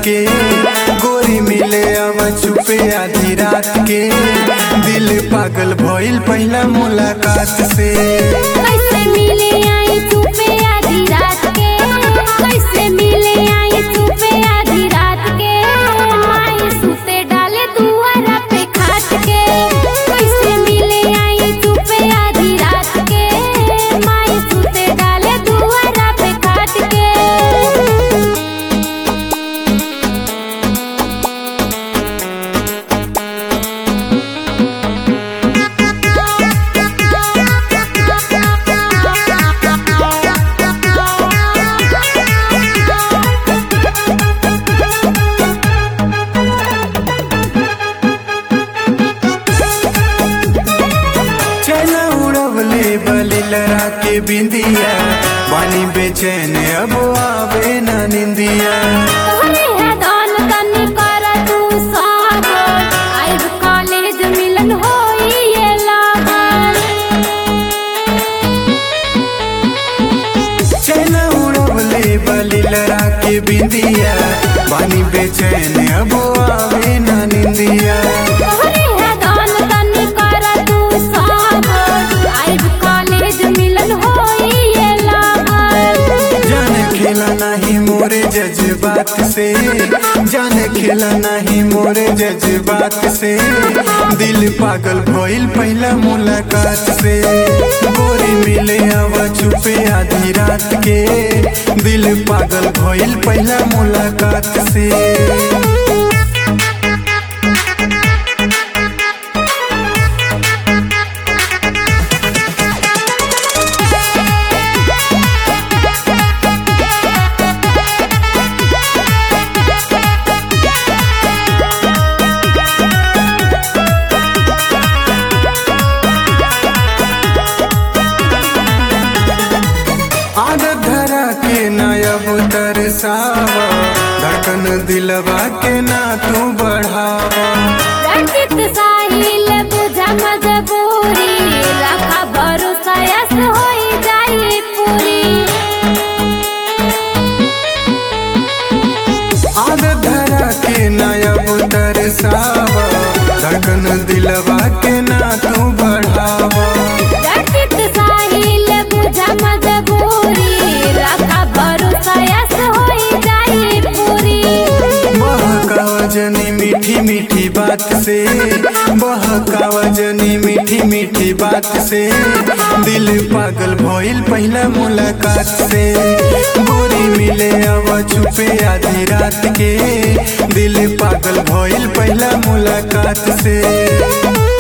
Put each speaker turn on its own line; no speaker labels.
के गोरी मिले अब छुपे आधी रात के दिल पागल भइल पहला मुलाकात से
कैसे मिले आई चुपे आधी रात के कैसे मिले आई चुपे आधी रात के माई सुते डाले दुआरा पे खाट के कैसे मिले आई चुपे आधी रात के माई सुते डाले दुआरा पे खाट के
चला उड़वले बली लड़ा के बिंदिया बानी बेचैन अब आवे ना निंदिया
तोहरे हैदान तनी कर तू सागर आइब कॉलेज मिलन होई ये लागल
चला उड़वले बली लड़ा के बिंदिया बानी बेचैन अब आवे ना निंदिया
तोहरे हैदान तनी कर तू सागर आइब कॉलेज मिलन होई ये लागल
जाने खेला नहीं मोरे जज्बात से जाने खेला नहीं मोरे जज्बात से दिल पागल भइल पहला मुलाकात से गोरी मिले अब छुपे आधी रात के दिल पागल भइल पहला मुलाकात से आदत धरा के नयब तरसावा धड़कन दिलवा के ना तू बढ़ावा
रंजित साहिल बुझा मजबूरी रखा भरोसा यस होई जाई पूरी
आदत धरा के नयब तरसावा धड़कन दिलवा के ना तू बढ़ावा
रंजित साहिल बुझा मजबूरी रखा भरोसा यस होई जाई पूरी
बहकावजनी मीठी मीठी बात से बहकावजनी मीठी मीठी बात से दिल पागल भइल पहला मुलाकात से गोरी मिले अब छुपे आधी रात के दिल पागल भइल पहला मुलाकात से